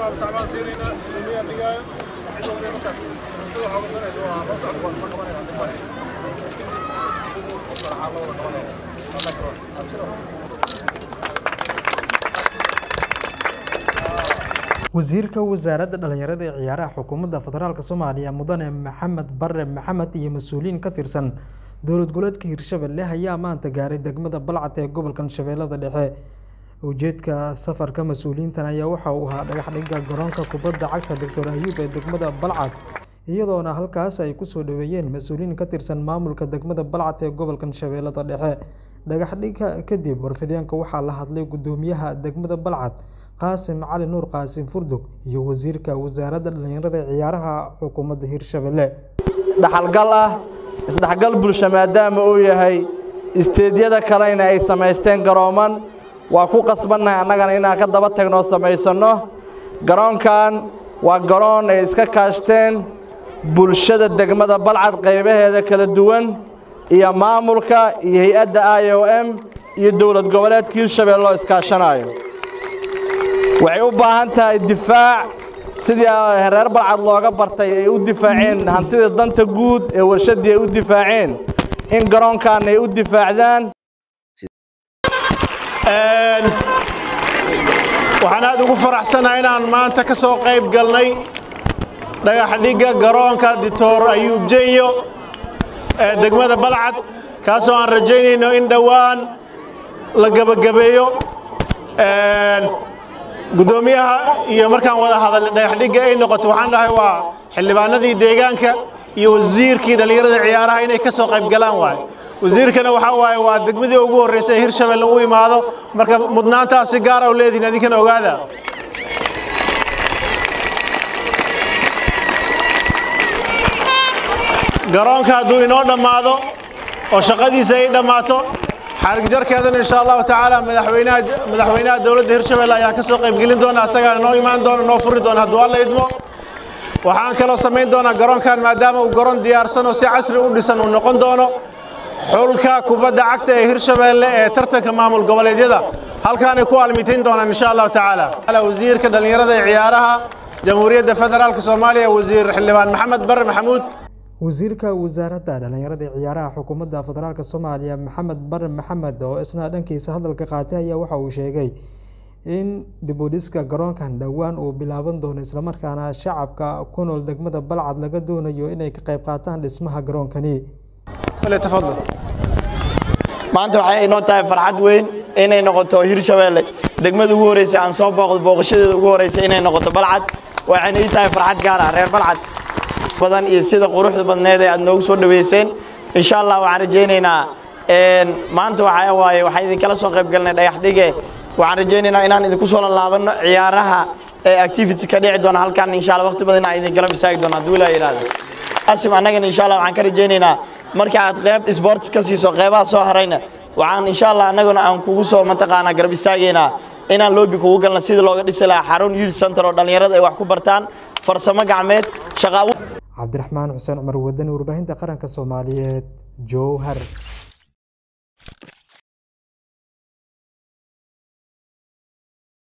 wasiirka wasaaradda dhalinyarada ee ciyaaraha xukuumadda federaalk soomaaliya mudane maxamed bare maxamed iyo mas-uuliyiin ka tirsan dowlad goboleedka hirshabelle ayaa maanta gaaray degmada balcad ee gobolkan shabeellada dhexe ujeedka safarka mas-uuliyiintan ayaa waxa uu ahaa dhagaxdhigga garoonka kubadda cagta doctor ayuub ee degmada balcad iyadoona halkaas ay kusoo dhaweeyeen mas-uuliyiin ka tirsan maamulka degmada balcad ee gobolkan shabeellada dhexe dhagaxdhigga kadib warfideenka waxaa la hadlay gudoomiyaha degmada balcad qaasim cali nuur qaasim furdug iyo wasiirka wasaaradda dhalinyarada ee ciyaaraha xukuumadda hirshabelle dhaxalgal ah isdhexgal bulsho maadaama uu yahay isteedyada kalena ay samaysteen garooman waa ku qasbannahay annagana inaan ka daba tagnoo samaysanno garoonkan waa garoon ay iska kaashteen bulshada degmada balcad qaybaheeda kala duwan iyo maamulka iyo hay-adda i o m iyo dowlad goboleedka hirshabelle oo iskaashanaayo waxay u baahan tahay difaac sidii reer balcad looga bartay ay u difaaceen hantida danta guud ee warshaddii ay u difaaceen in garoonkan ay u difaacdaan waxaan aad ugu faraxsanahay inaan maanta ka soo qayb galnay dhagaxdhigga garoonka dictor ayuub jenyo ee degmada balcad kaasoo aan rajaynayno in dhowaan la gebagabeeyo guddoomiyaha iyo markaan wada hadalnay dhagaxdhigga ay noqoto waxaan dhahay waa xildhibaanadii deegaanka iyo wasiirkii dhallinyarada ciyaaraha inay ka soo qayb galaan waaye wasiirkana waxaa waaye waa degmadii ugu horreysay ee hirshabelle u imaado marka mudnaantaas si gaara u leedihin idinkana ogaada garoonka hadduu inoo dhammaado oo shaqadiisa ay dhammaato xarigjarkeedana insha allahu tacaala madaxweynaha madaxweynaha dowladda hirshabelle ayaa ka soo qaybgelin doona asagaa noo imaan doona noo furi doona hadduu alla idmo waxaan kaloo samayn doonaa garoonkan maadaama uu garoon diyaarsan oo si casri u dhisan uu noqon doono xulka kubadda cagta ee hirshabelle ee tartanka maamul goboleedyada halkaanay ku almitayn doonaan insha allahu tacaala wasiirka dhallinyarada ee ciyaaraha jamhuuriyadda federaalka soomaaliya wasiir xildhibaan maxamed bare maxamuud wasiirka wasaaradda dhalinyarada ee ciyaaraha xukuumadda federaalk soomaaliya maxamed bare maxamed oo isna dhankiisa hadalka qaatay ayaa waxa uu sheegay in dibudhiska garoonkan dhowaan uu bilaaban doono islamarkaana shacabka ku nool degmada balcad laga doonayo inay ka qayb qaataan dhismaha garoonkani maanta waxay inoo tahay farxad weyn inay noqoto hirshabelle degmada ugu horreysay aan soo booqdo booqashadeeda ugu horreysay inay noqoto balcad waxayna ii tahay farxad gaar ah reer balcad badan iyo sida quruxda badneed ee aad noogu soo dhaweyseen insha allah waxaan rajaynaynaa maanta waxaa waaye waxaan idinkala soo qayb galnay dhagax dhige waxaan rajaynaynaa inaan idinku soo lalaabano ciyaaraha ee activity ka dhici doona halkan insha allah waqti badan inaan idinkala misaagi doono hadduu ilaa yidhaahdo asim annagana insha allah waxaan ka rajaynaynaa marka aad qayb sports ka siiso qaybaha soo harayna waxaan insha allah annaguna aan kugu soo mataqaanaa garab istaagaynaa inaan loobi kugu galna sidii looga dhisi lahaa xarun youth center oo dhallinyarada ay wax ku bartaan farsamo gacmeed shaqaawo cabdiraxmaan xuseen cumar wadani warbaahinta qaranka soomaaliyeed jowhar